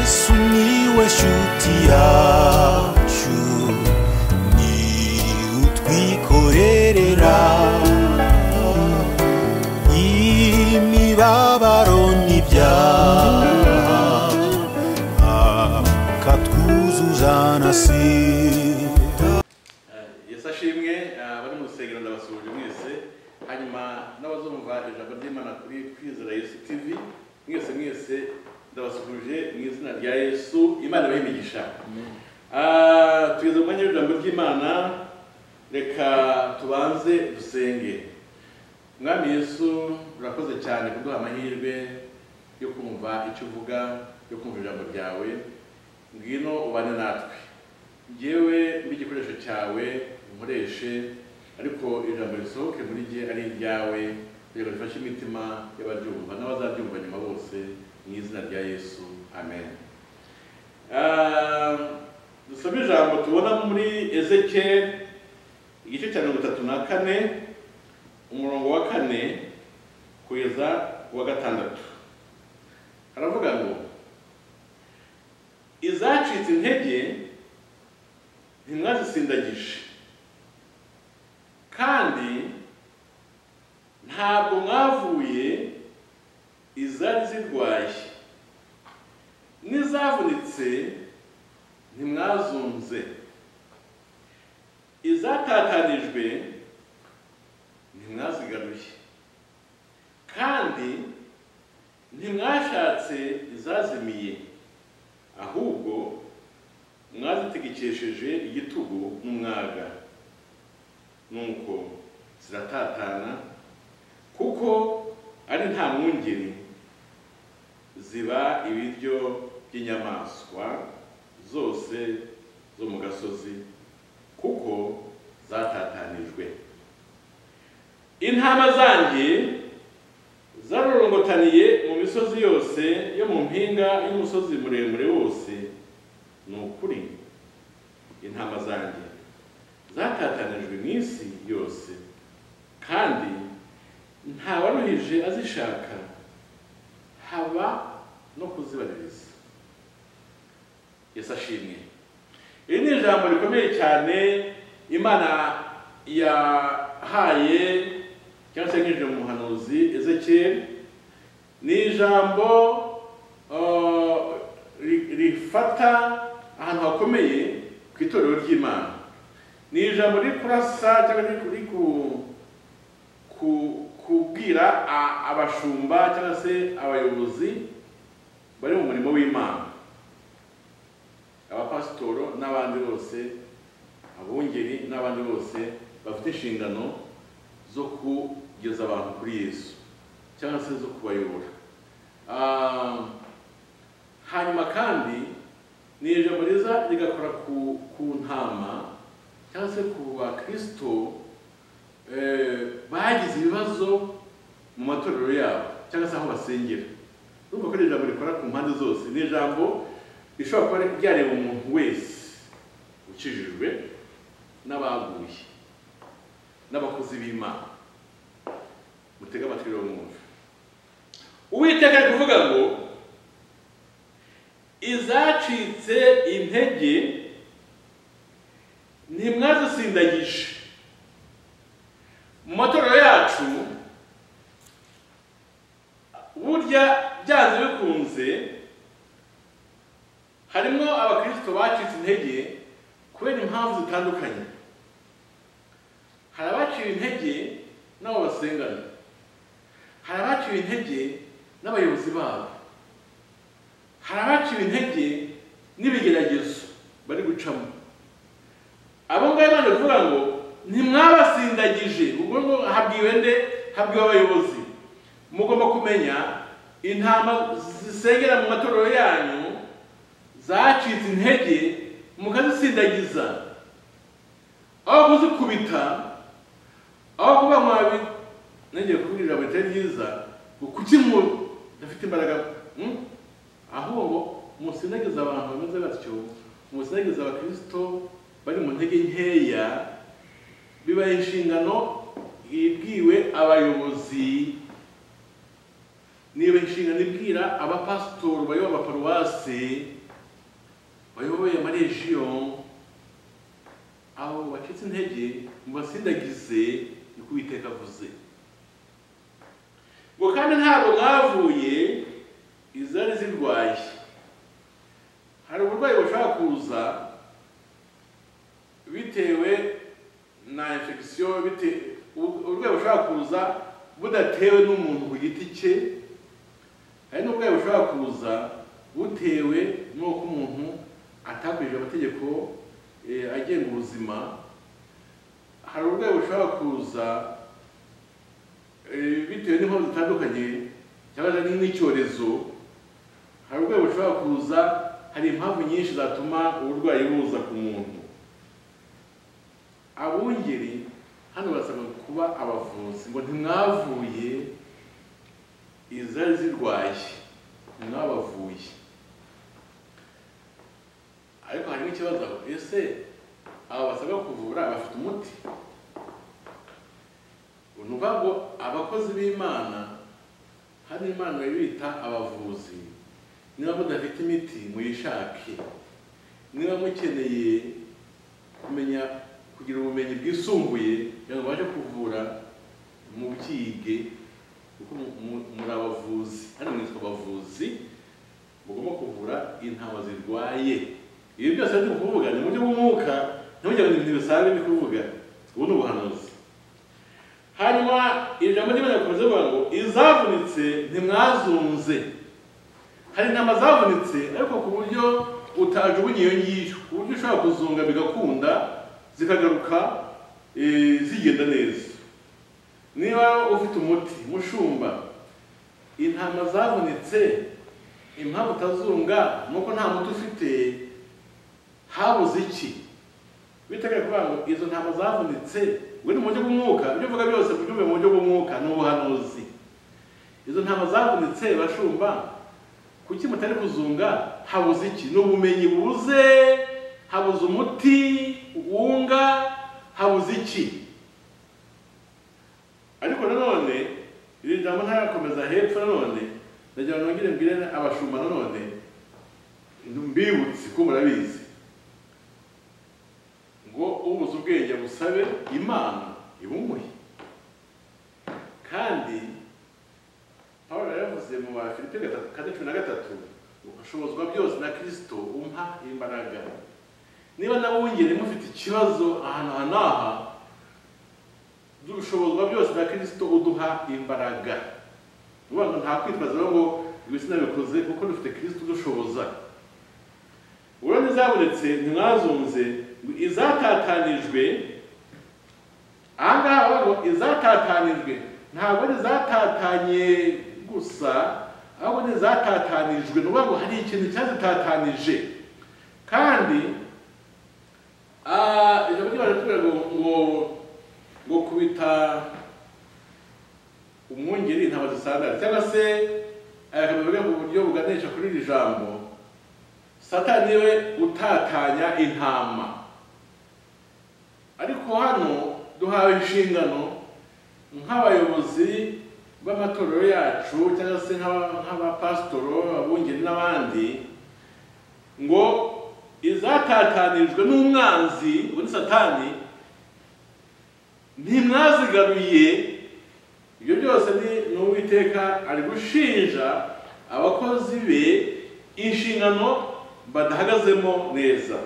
sumiłeś utiaciu ni utwikorerera imibabaro n'ibyaha akatwuzuza na sida yesu ashimwe abari mu rusengero ndabasuhuje mwese hanyuma n'abazumva ijambo ry'imana kuri kwizera yesu tv mwese mwese ndabasuhuje mu izina rya yesu imana ibahe imigisha Ah, tugeze mu mwanya w'ijambo ry'imana reka tubanze dusenge mwami yesu urakoze cyane kuduha amahirwe yo kumva icyo uvuga yo kumva ijambo ryawe ngwino ubane natwe ngewe mbe igikoresho cyawe nkoreshe ariko ijambo risohoke muri jye ari iryawe kugira ngo rifashe imitima y'abaryumva n'abazaryumva nyuma bose mu izina rya yesu amen Ah, dusome ijambo tubona muri ezekiyeli igice cya mirongo itatu na kane umurongo wa kane kugeza ku wa gatandatu haravuga ngo izacitse intege ntimwazisindagije kandi ntabwo mwavuye izari zirwaye n'izavunitse ntimwazunze izatatanijwe ntimwazigaruye kandi ntimwashatse izazimiye ahubwo mwazitegekesheje igitugu n'umwaga nuko ziratatana kuko ari nta mwungeri ziba ibiryo by'inyamaswa zose zo mu gasozi kuko zatatanijwe intama zanjye zarorongotaniye mu misozi yose yo mu mpinga y'umusozi muremure wose ni ukuri intama zanjye zatatanijwe mu isi yose kandi ntawaruhije azishaka haba no kuzibaririza yesu ashimwe iri ni ijambo rikomeye cyane imana yahaye cyangwa se yanyujije mu muhanuzi ezekiyeli ni ijambo uh, ri- rifata ahantu hakomeye ku itorero ry'imana ni ijambo riri kurasa cyangwa riri riri ku- ku- kubwira a- abashumba cyangwa se abayobozi bari mu murimo w'imana abapasitoro n'abandi bose abungeri n'abandi bose bafite inshingano zo kugeza abantu kuri yesu cyangwa se zo kubayobora Ah, hanyuma kandi ni ijambo riza rigakora ku, ku ntama cyangwa se ku bakristo eh, bagize ibibazo mu matorero yabo cyangwa se aho basengera urumva ko ari ijambo rikora ku mpande zose ni ijambo rishobora kuba ryareba umuntu wese ukijijwe n'abaguye n'abakozi b'imana mutege amatwi rero mwumve uwiteka ari kuvuga ngo izacitse intege ntimwazisindagije mu matorero yacu burya byanze bikunze harimo abakristo bacitse intege kubera impamvu zitandukanye hari abaciwe intege n'abo basengana hari abaciwe intege n'abayobozi babo hari abaciwe intege n'ibigeragezo bari gucamo abo ngabo bari kuvuga ngo ntimwabasindagije ubwo ngo habwiwe nde habwiwe abayobozi mugomba kumenya intama zisengera mu matorero yanyu zacitse intege mukazisindagiza aho kuzikubita aho kuba mwabi nongeye kuvuga ijambo ritari ryiza ngo kuki mudafite imbaraga hmm? ahubwo musindagiza abantu bameze batyo musindagiza abakristo bari mu ntege nkeya bibaye inshingano ibwiwe abayobozi niba inshingano ibwira abapasitori bayoba abaparuwasi bayoboye amarejiyo aho bacitse intege mu basindagize niko uwiteka avuze ngo kandi ntabwo mwavuye izari zirwaye hari uburwayi bushobora kuza bitewe na infection bite- ubu- uburwayi bushobora kuza budatewe n'umuntu ku giti cye hari n'uburwayi bushobora kuza butewe n'uko umuntu atakurije amategeko eh, agenga ubuzima hari uburwayi bushobora kuza eh, bitewe n'impamvu zitandukanye cyangwa se n'icyorezo hari uburwayi bushobora kuza hari impamvu nyinshi zatuma uburwayi buza ku muntu abungeri hano barasabwa kuba abavuzi ngo ntimwavuye izari zirwaye ntimwabavuye ariko hari n'ikibazo aho ese aba basabwa kuvura bafite umuti ni ukuvuga ngo abakozi b'imana hano imana bita abavuzi niba mudafite imiti muyishake niba mukeneye kumenya kugira ubumenyi bwisumbuye kugira ngo babashe kuvura mu byige kuko mu- mu- muri abavuzi hano mwitwa abavuzi mugomba kuvura intama zirwaye ibi byose ndi kuvuga ni mu buryo bw'umwuka ntimujye mu bintu bisanzwe ndi kuvuga ubu ni ubuhanuzi hanyuma ijambo ry'imana rikomeza rivuga ngo izavunitse ntimwazunze hari intama zavunitse ariko ku buryo utajugunya iyo ngiyo ku buryo ushobora kuzunga bigakunda zikagaruka eh, zigenda neza niba ufite umuti mushumba intama zavunitse impamvu utazunga ni uko nta muti ufite habuze iki biteguye kuvuga ngo izo ntama zavunitse we ni mu buryo bw'umwuka ibyo uvuga byose kubyumve mu buryo bw'umwuka ni ubuhanuzi izo ntama zavunitse bashumba kuki mutari kuzunga habuze iki ni ubumenyi bubuze habuze umuti wunga habuze iki ariko nanone iri jambo ntarakomeza hepfo nanone ndagira ngo nongere mbwire abashumba nanone mbibutse ko murabizi ngo ubuze ubwenge busabe imana ibumuhe kandi pawulo yaravuze mu ba filipe gatatu kane cumi na gatatu ushobozwa byose na kirisito umpa imbaraga niba nawe wongere mufite ikibazo ahantu aha n'aha dushobozwa byose na kirisito uduha imbaraga ni ukuvuga ngo nta kwitwaza rero ngo ibi sinabikoze kuko dufite kirisito udushoboza ubwo ntizabonetse ntimwazunze ngo izatatanijwe aha ngaha bavuga ngo izatatanijwe ntabwo ari izatatanye gusa ahubwo ni izatatanijwe ni ukuvuga ngo hari ikintu cyazitatanije kandi ah, ijambo ry'imana ritubwira ngo ngo ngo kubita umwungeri ntabwo zisandara cyangwa se akabivuga mu buryo buganisha kuri iri jambo satani we utatanya intama ariko hano duhawe inshingano nk'abayobozi b'amatorero yacu cyangwa se nk'aba- nk'abapasitoro abungeri n'abandi ngo izatatanijwe n'umwanzi ubundi satani ntimwazigaruye ibyo byose ni ni uwiteka ari gushinja abakozi be inshingano badahagazemo neza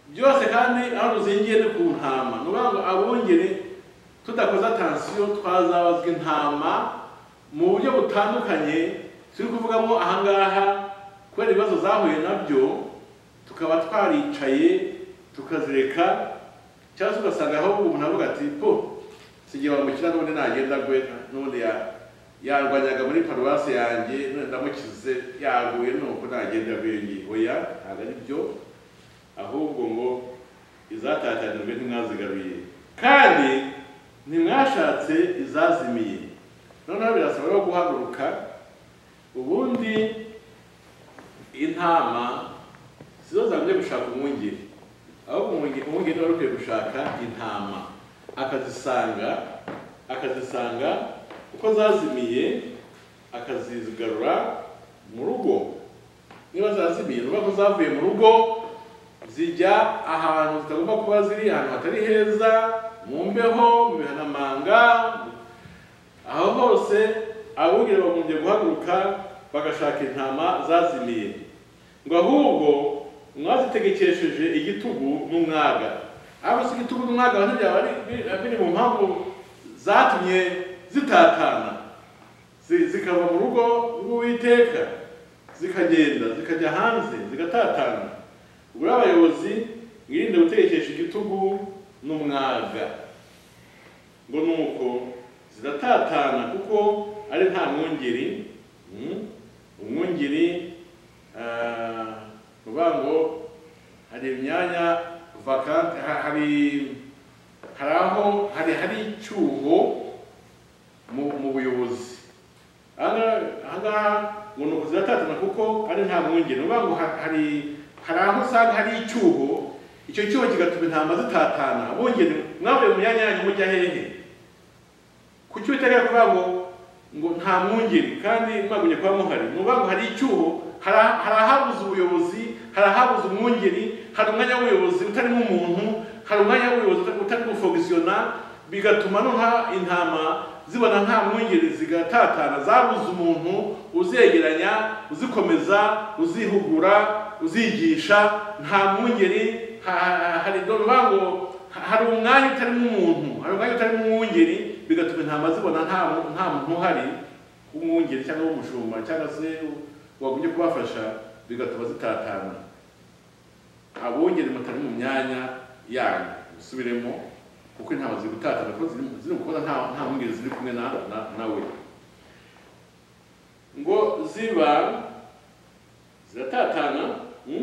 byose kandi aho ruzingiye ni ku ntama ni ukuvuga ngo abungere tudakoze atansiyo twazabazwa intama mu buryo butandukanye turi kuvugamo ahangaha kubera ibibazo zahuye nabyo tukaba twaricaye tukazireka cyangwa se ugasanga aho umuntu avuga ati po sigiye bamukira n'ubundi nagenda gwe n'ubundi ya- yarwanyaga muri paruwasi yanjye none ndamukize yaguye nuko nagenda gwe ngiye oya ntabwo ari byo ahubwo ngo izatatanijwe ntimwazigaruye kandi ntimwashatse izazimiye noneho birasaba rero guhaguruka ubundi intama sizo zagombye gushaka umwungeri ahubwo umwunge- umwungeri wari ukwiye gushaka intama akazisanga akazisanga uko zazimiye akazigarura mu rugo niba zazimiye ni ukuvuga ko zavuye mu rugo zijya ahantu zitagomba kuba ziri ahantu hatari heza mu mbeho mu mihanamanga aho hose abungeri bagombye guhaguruka bagashaka intama zazimiye ngo ahubwo mwazitegekesheje igitugu n'umwaga ariko si igitugu n'umwaga nabyo byaba ari- biri mu mpamvu zatumye zitatana zi- zikava mu rugo rw'uwiteka zikagenda zikajya hanze zigatatana ubwo rero abayobozi mwirinde gutekesha igitugu n'umwaga ngo nuko ziratatana kuko ari nta mwungeri mm, umwungeri ah, ni ukuvuga ngo hari imyanya vacante ha- hari hari aho hari hari icyuho mu mu buyobozi ahangaha ngo ni ukuziratazana kuko ari nta mwungeri ni ukuvuga ngo ha- hari hari aho usanga hari icyuho icyo cyuho kigatuma intama zitatana bongere mwavuye mu myanya yanyu mujya hehe kuki utari kuvuga ngo ngo nta mwungeri kandi mwagumye kuba muhari ni ukuvuga ngo hari icyuho hari ah- hari ahabuze ubuyobozi hari ahabuze umwungeri hari umwanya w'ubuyobozi utarimo umuntu hari umwanya w'ubuyobozi utarimo ufogisiyona bigatuma noneho intama zibona nta mwungeri zigatatana zabuze umuntu uzegeranya uzikomeza uzihugura uzigisha nta mwungeri ha- ha- hari ni ukuvuga ngo hari umwanya utarimo umuntu hari umwanya utarimo umwungeri bigatuma intama zibona nta mu- nta muntu uhari w'umwungeri cyangwa w'umushumba cyangwa se wagumye kubafasha bigatuma zitatana abungeri mutari mu myanya yanyu musubiremo kuko intama ziri gutatana kuko ziri ziri gukora nta nta mwungeri ziri kumwe na na- nawe ngo ziba ziratatana mm,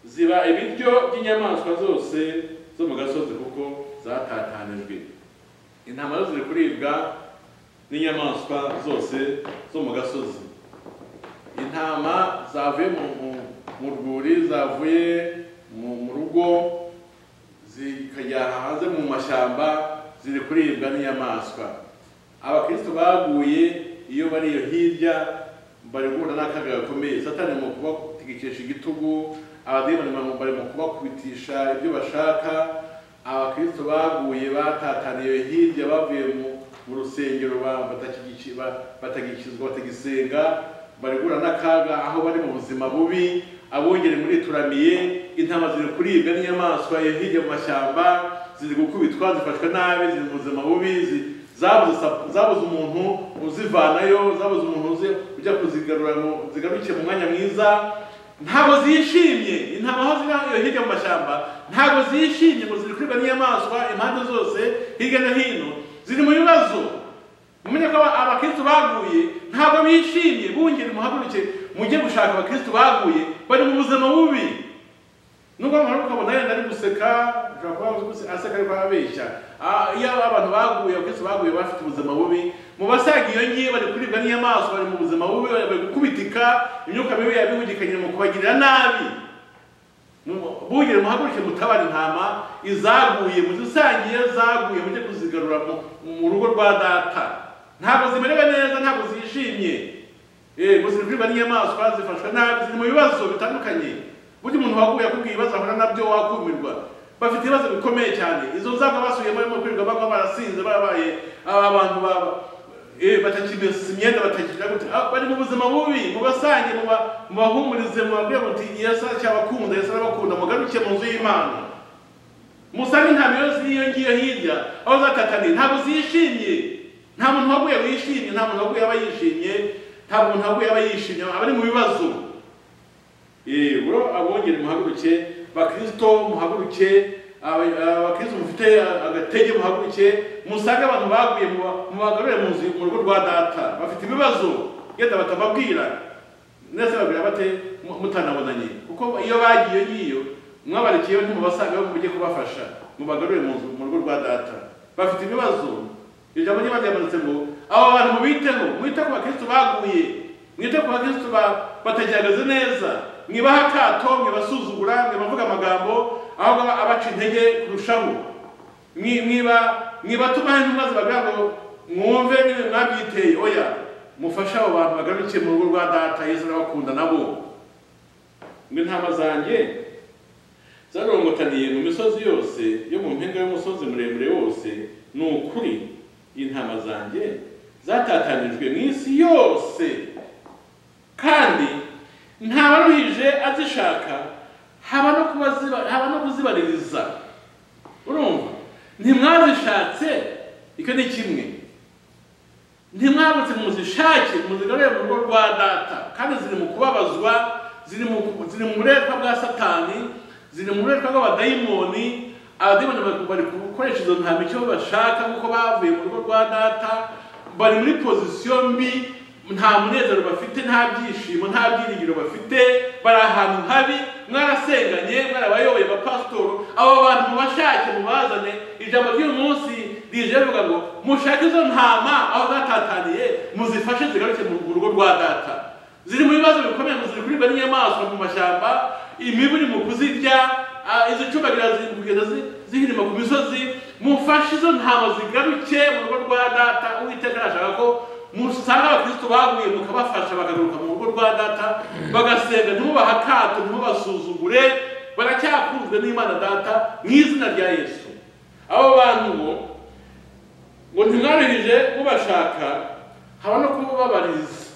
ziba ibiryo by'inyamaswa zose zo mu gasozi kuko zatatanijwe intama zo ziri kuribwa n'inyamaswa zose zo mu gasozi intama zavuye mu, mu, mu rwuri zavuye mu, mu rugo zikajya hanze mu mashyamba ziri kuribwa n'inyamaswa abakristo baguye iyo bari iyo hirya bari guhura n'akaga gakomeye satani mu kubategekesha igitugu abadimoni mu- bari mu kubakubitisha ibyo bashaka abakristo baguye batataniye iyo hirya bavuye mu, mu rusengero ba- batakigici- ba- batagikizwa batagisenga bari guhura n'akaga aho bari mu buzima bubi abongere muri turamiye intama ziri kuribwa n'inyamaswa iyo hirya mu mashyamba ziri gukubitwa zifashwe nabi ziri mu buzima bubi zi- zabuze sa- zabuze umuntu uzivanayo zabuze umuntu uzi- ujya kuzigarura ngo zigaruke mu mwanya mwiza ntabwo zishimye intama aho ziri iyo hirya mu mashyamba ntabwo zishimye ngo ziri kuribwa n'inyamaswa impande zose hirya no hino ziri mu bibazo mumenye ko aba- abakristu baguye ntabwo bishimye bungere muhaguruke mujye gushaka abakristu baguye bari mu buzima bubi nubwo abantu ukabona yenda ari guseka ashobora kuba ari guse- aseka ariko ababeshya Ah, iyo abantu baguye abakristu baguye bafite ubuzima bubi mu basaga iyo ngiye bari kuribwa n'inyamaswa bari mu buzima bubi bari gukubitika imyuka mibi yabihugikanye mu kubagirira nabi bugere muhaguruke mutabara intama izaguye muzisangiye zaguye mujye kuzigarura mu- mu rugo rwa data ntabwo zimerewe neza ntabwo zishimye yego ziri kuribwa n'inyamaswa zifashwe nabi ziri mu bibazo bitandukanye burya umuntu waguye akubwiye ibibazo ahura nabyo wakumirwa bafite ibibazo bikomeye cyane izo nzego basubiyemo barimo kwirirwa bamwe barasinze barabaye aba bantu baba eh, batakimesa imyenda batakigira gute Ah, bari mu buzima bubi mubasange muba- mubahumurize mubabwire muti yesu aracyabakunda yesu arabakunda mugaruke mu nzu y'imana musange intama iyo ziri iyo ngiyo hirya aho zatataniye ntabwo zishimye nta muntu waguye wishimye nta muntu waguye aba yishimye nta muntu waguye aba yishimye aba ari mu bibazo yego abongere muhaguruke bakristo muhaguruke aba- abakristo mufite agatege muhaguruke musange abantu baguye muba- mubagarure mu nzu mu rugo rwa data bafite ibibazo genda batababwira mwese babwira bate mu- mutanabonanye kuko iyo bagiye ngiyo mwabarikiyeho ntimubasanga aho mujye kubafasha mubagarure mu nzu- mu rugo rwa data bafite ibibazo iryo jambo niba ryamanutse ngo abo bantu mubiteho mwite ku bakristu baguye mwite ku bakristu ba- batagiagaze neza mwibaha akato mwibasuzugura mwibavuga amagambo aho ngaba abaca intege kurushaho Mwi- mwiba mwibatuma intumwa zibagira ngo mwumve niwe mwabyiteye oya mufashe abo bantu bagarukiye mu rugo rwa data yesu arabakunda nabo ngo intama zanjye zarorongotaniye mu misozi yose yo mu mpinga y'umusozi muremure wose ni ukuri intama zanjye zatatanijwe mu isi yose kandi nta waruhije azishaka haba no kuba ziba- haba no kuzibaririza urumva ntimwazishatse icyo ni kimwe ntimwabutse muzishake muzigarure mu rugo rwa data kandi ziri mu kubabazwa ziri mu ziri mu buretwa bwa satani ziri mu buretwa bw'abadayimoni abadayimoni bari- bari gukoresha izo ntama icyo bashaka kuko bavuye mu rugo rwa data bari muri pozisiyo mbi nta munezero bafite nta byishimo nta byiringiro bafite bari ahantu habi mwarasenganye mwarabayoboye abapasitoro abo bantu mubashake mubazane ijambo ry'umunsi rije rivuga ngo mushake izo ntama aho zatataniye muzifashe zigaruke mu rugo rwa data ziri mu bibazo bikomeye ngo ziri kuribwa n'inyamaswa mu mashyamba imibu iri mu kuzirya ah, izo cubagira ziri kugenda zi- zihirima ku misozi mufashe izo ntama zigaruke mu rugo rwa data uwiteka arashaka ko musanga abakristo baguye mukabafasha bakagaruka mu rugo rwa data bagasenga ntimubahe akato ntimubasuzugure baracyakunzwe n'imana data mu izina rya yesu abo bantu bo ngo ntimwaruhije mubashaka haba no kubababariza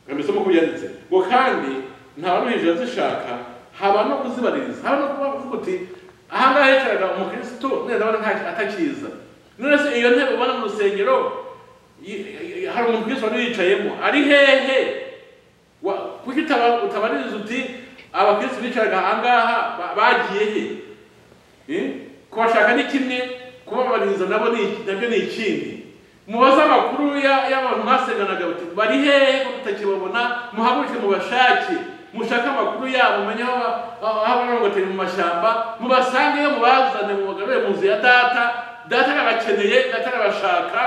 kameze nk'uko byanditse ngo kandi ntawaruhije azishaka haba no kuzibaririza haba no kuba uvuga uti ahangaha yicaraga umukristo neza abona nta- atakiza none se iyo ntebe ubona mu rusengero y- y- hari umukristo wari yicayemo ari hehe Wa- kuki utaba- utabaririza uti abakristo bicaraga ahangaha ba- bagiye he Eh? kubashaka ni kimwe kubabariza nabo ni nabyo ni ikindi mubaze amakuru ya- y'abantu mwasenganaga bati bari hehe ko tutakibabona muhaguruke mubashake mushake amakuru yabo mumenye aho ba- aho abarongoteri mu mashyamba mubasangeyo mubazane mubagarure mu nzu ya data data arabakeneye data arabashaka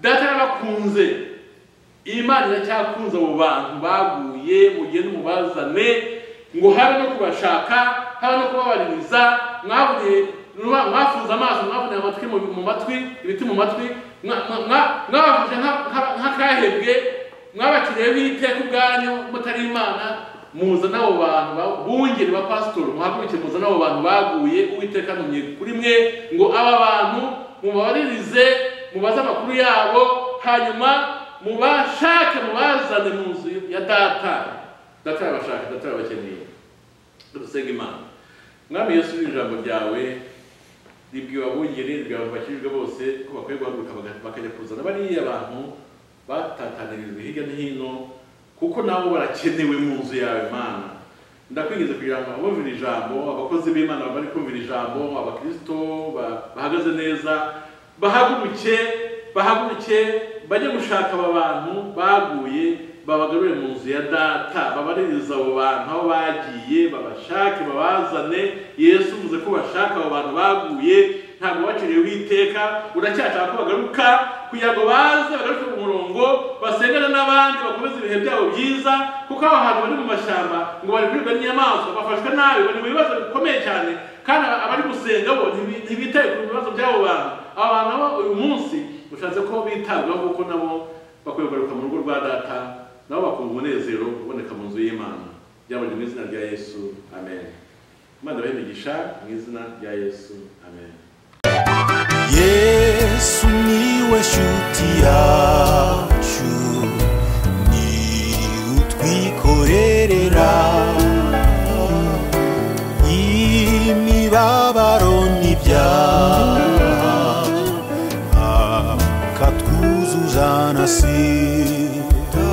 data arabakunze imana iracyakunze abo bantu baguye mugende mubazane ngo habe no kubashaka habe no kubabaririza mwaburiye mwafunze amaso mwaburiye amatwi mu mu matwi ibiti mu matwi mwa- mwa- mwa- mwabafashe nka- nka- nk'akahebwe mwabakiriye b'iteka ubwanyu mutari imana muzane abo bantu ba- bungeri ba pasitori muhaguruke muzane abo bantu baguye uwiteka antumye kuri mwe ngo aba bantu mubabaririze mubaze amakuru yabo hanyuma mubashake mubazane mu nzu ya data data arabashaka data arabakeneye dusenga imana mwami yesu ijambo ryawe ribwiye abungeri ribwiye abantu bakijijwe bose ko bakwiye guhaguruka baga- bakajya kuzana bariya bantu batatanirijwe hirya no hino kuko nabo barakenewe mu nzu yawe mana ndakwingiza kugira ngo abumvira ijambo abakozi b'imana bari kumvira ijambo abakristo ba- bahagaze neza bahaguruke bahaguruke bajye gushaka aba bantu baguye babagarure mu nzu ya data babaririza abo bantu aho bagiye babashake babazane yesu uvuze ko bashaka abo bantu baguye ntabwo waciriye witeka uracyashaka ko bagaruka kugira ngo baze bagaruke ku murongo basengane n'abandi bakomeze ibihe byabo byiza kuko aho hantu bari mu mashyamba ngo bari kuribwa n'inyamaswa bafashwe nabi bari mu bibazo bikomeye cyane kandi aba- abari gusenga bo ntibi- ntibitaye ku bibazo by'abo bantu aba bantu nabo uyu munsi ushatse ko bitabwaho kuko nabo bakwiye kugaruka mu rugo rwa data nabo bakumva umunezero uboneka mu nzu y'imana byabanje mu izina rya yesu amen imana ibahe imigisha mu izina rya yesu amen yesu niwe shuti yacu ni utwikorerera imibabaro n'ibyaha akatwuzuza na si